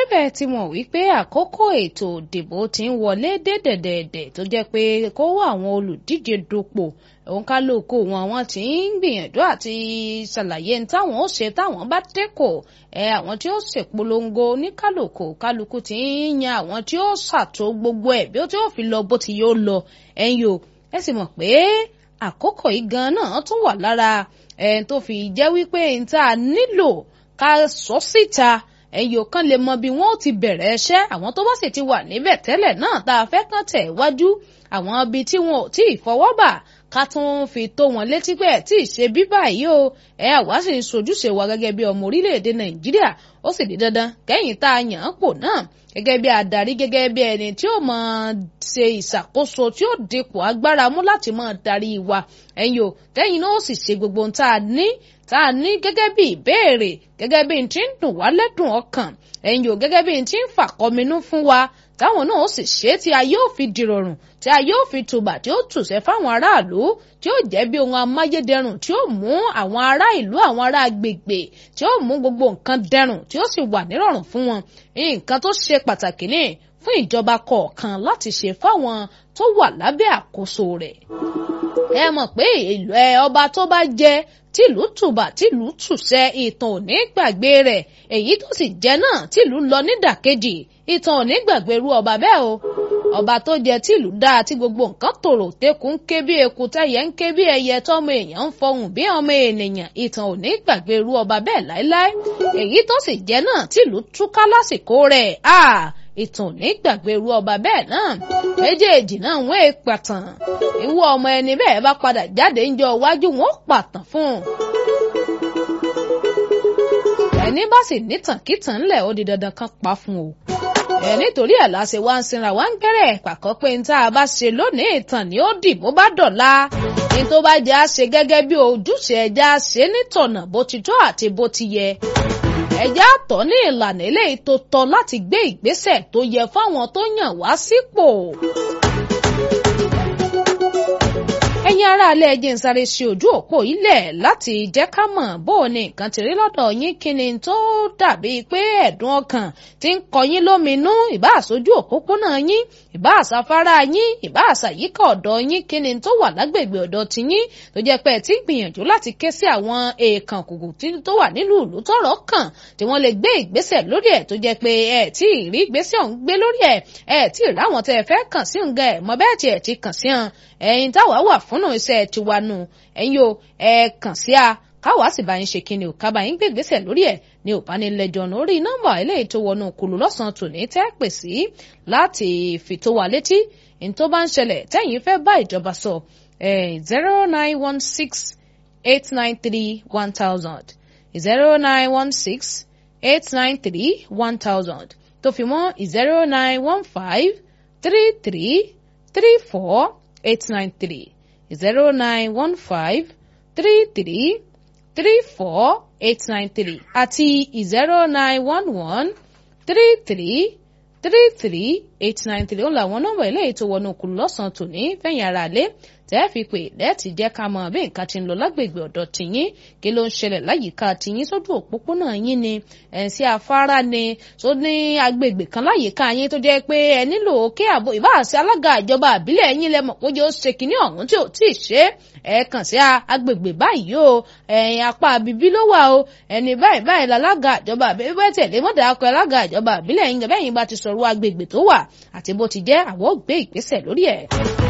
bẹ́ẹ̀ ti mọ̀ wípé àkókò ètò ìdìbò ti ń wọlé dé dẹ̀dẹ̀dẹ̀ tó jẹ́ pé kó àwọn olùdíje dupò òun kálukú wọn wọn ti ń gbìyànjú àti ṣàlàyé ní táwọn ó ṣe táwọn bá dẹ́kọ̀ ẹ àwọn tí ó ṣèpolongo ní kálukú kálukú ti ń yan àwọn tí ó ṣàtò gbogbo ẹ̀ bí ó tí ó fi lọ bó ti yóò lọ ẹ̀yin o ẹ sì mọ̀ pé àkókò yìí gan náà tún wà lára ẹ̀ tó fi jẹ́ wípé n tá a nílò ká sọ síta ẹ̀yìn kan lè mọ bí wọ́n ti bẹ̀rẹ̀ ẹṣẹ́ àwọn tó bá sì ti wà níbẹ̀ tẹ́lẹ̀ náà tá a fẹ́ kàn tẹ̀ wájú àwọn ibi tí wọn ò tí ì fọwọ́ bà ká tún fi tó wọn létí pé ẹ̀ tí ì ṣe bí báyìí o ẹ̀ àwa sì ń sojúṣe wa gẹ́gẹ́ bí ọmọ orílẹ̀-èdè nàìjíríà ó sì di dandan kẹ́yìn tá a yàn án pò náà gẹ́gẹ́ bí adarí gẹ́gẹ́ bí ẹni tí ó máa ṣe ìṣàkóso tí ó dipò agbára mú láti máa darí wa ẹ̀yin o tẹ́yìn náà ó sì ṣe gbogbo ohun tá a ní tá a ní gẹ́gẹ́ bí ìbéèrè gẹ́gẹ́ bí n ti ń dùn wá lẹ́dùn ọkàn ẹ̀yin o gẹ́gẹ́ bí n ti ń fàkọminú fún wa táwọn náà ó sì ṣe tí a yóò fi dìrọ̀rùn tí a yóò fi tùbà tí ó tùṣẹ́ fáwọn aráàlú tí ó jẹ́ bí ohun amáyédẹrùn tí ó mú àwọn ará ìlú àwọn ará agbègbè tí ó mú gbogbo nǹkan dẹrùn tí ó sì wà nírọ̀rùn fún wọn nǹkan tó ṣe pàtàkì ní fún ìjọba kọ̀ọ̀kan láti ṣe fáwọn tó wà lábẹ́ àkóso rẹ̀ ẹ mọ̀ pé ìlú ẹ ọba tó bá jẹ tìlú tùbà tìlú tùṣẹ ìtàn ò ní gbàgbé rẹ̀ èyí tó sì jẹ náà tìlú lọ nídàkejì ìtàn ò ní gbàgbé irú ọba bẹ́ẹ̀ o ọba tó jẹ tìlú dáa tí gbogbo nǹkan tòrò tẹkùn ń ké bí eku tẹyẹ ń ké bí ẹyẹ tọmọ èèyàn ń fọhùn bí ọmọ ènìyàn ìtàn ò ní gbàgbé irú ọba bẹ́ẹ̀ láéláé èyí tó sì jẹ náà tìlú túká lásìkò rẹ̀ ah ìtàn ní gbàgbé irú ọba bẹ́ẹ̀ náà méjèèjì náà wọ́n è pàtàn ìwọ ọmọ ẹni bẹ́ẹ̀ bá padà jáde ń jọ iwájú wọn ó pàtàn fún un. ẹni bá sì nítàn kítàn ńlẹ̀ ó di dandan kan pa fún o. ẹ nítorí ẹ̀ láṣẹ wá ń sinra wá ń gbẹ́rẹ̀ pàkọ́ pé ní tá a bá ṣe lónìí ìtàn ni ó dì bó bá dọ̀la ní tó bá jẹ́ àṣe gẹ́gẹ́ bí ojúṣe ẹja ṣe nítọ̀nà bó ti tó àti bó ti yẹ ẹjẹ́ àtọ̀ ní ìlànà eléyìí tó tọ́ láti gbé ìgbésẹ̀ tó yẹ fáwọn tó yàn wá sípò. ẹ̀yin aráalé ẹjẹ́ ń sáré sí ojú òpó ilẹ̀ láti jẹ́ ká mọ̀ bó o ní nǹkan ti rí lọ́dọ̀ yín kí ni tó dàbí pé ẹ̀dùn ọkàn ti ń kọ yín lóminú ìbá àsójú òpópónà yín ìbá àsáfárá yín ìbá àsàyíká ọ̀dọ̀ yín kí ni tó wà lágbègbè ọ̀dọ̀ tiyín tó jẹ́ pé ẹ ti ń gbìyànjú láti ké sí àwọn èèkàn kùkù tó wà nílùú ìlú tọ́rọ̀ kàn tí wọ́n lè gbé ìgbésẹ̀ lórí ẹ̀ tó jẹ́ pé ẹ tí ì rí ìgbésẹ̀ ọ̀hún gbé lórí ẹ̀ ẹ tí ì ráwọn tẹ́ ẹ fẹ́ kàn sí ǹgẹ̀ ẹ̀ mọ bẹ́ẹ̀ tí ẹ ti kàn sí hàn ẹ̀yin táwa wà fúnnù iṣẹ́ tiwa nù ẹ̀yin o ẹ kàn sí a káwa sì bá yín ṣe kíni ò kábà yín gbé ìgbésẹ̀ lórí ẹ̀ ní òbánilẹ́jọ́ lórí nọ́mbà eléyìí tó wọnú kùlù lọ́sàn-án tòní tẹ́ pè sí láti fi tó wa létí ní tó bá ń ṣẹlẹ̀ tẹ́yìn fẹ́ bá ìjọba sọ zero nine one six eight nine three one thousand zero nine one six eight nine three one thousand tó fi mọ́ zero nine one five three three three four eight nine three zero nine one five three three three four eight nine three àti zero nine one one three three three three eight nine three ó làwọn nọ́mbà eléyìí tó wọnú kùlù lọ́sàn-án tòní fẹ̀yìn ara lé tẹ́ fi pè lẹ́ẹ̀tì jẹ́ ká mọ bí nǹkan ti ń lọ lágbègbè ọ̀dọ̀ tìyín kí ló ń ṣẹlẹ̀ láyìíká tìyín sójú òpópónà yín ni ẹ̀ sí afárá ni tó ní agbègbè kan láyìíká yín tó jẹ́ pé ẹ nílò kí àbò ìbáàsí alága ìjọba àbílẹ̀ yín lẹ́mọ̀ pé ó ṣe kínní ọ̀hún tí ò tí ì ṣe ẹ kàn sí agbègbè báyìí o ẹ̀yìn apá bíbí ló wà o ẹni báyìí báyìí lálága ìjọba àbílẹ̀ bẹ́ẹ̀ tẹ̀lé mọ́dà akọ alága ìjọba àbílẹ̀ yín bẹ́ẹ̀ yín bá ti sọ̀rọ̀ agbègbè tó wà àti bó ti jẹ́ àwọn ò gbé ìgbésẹ̀ lórí ẹ̀.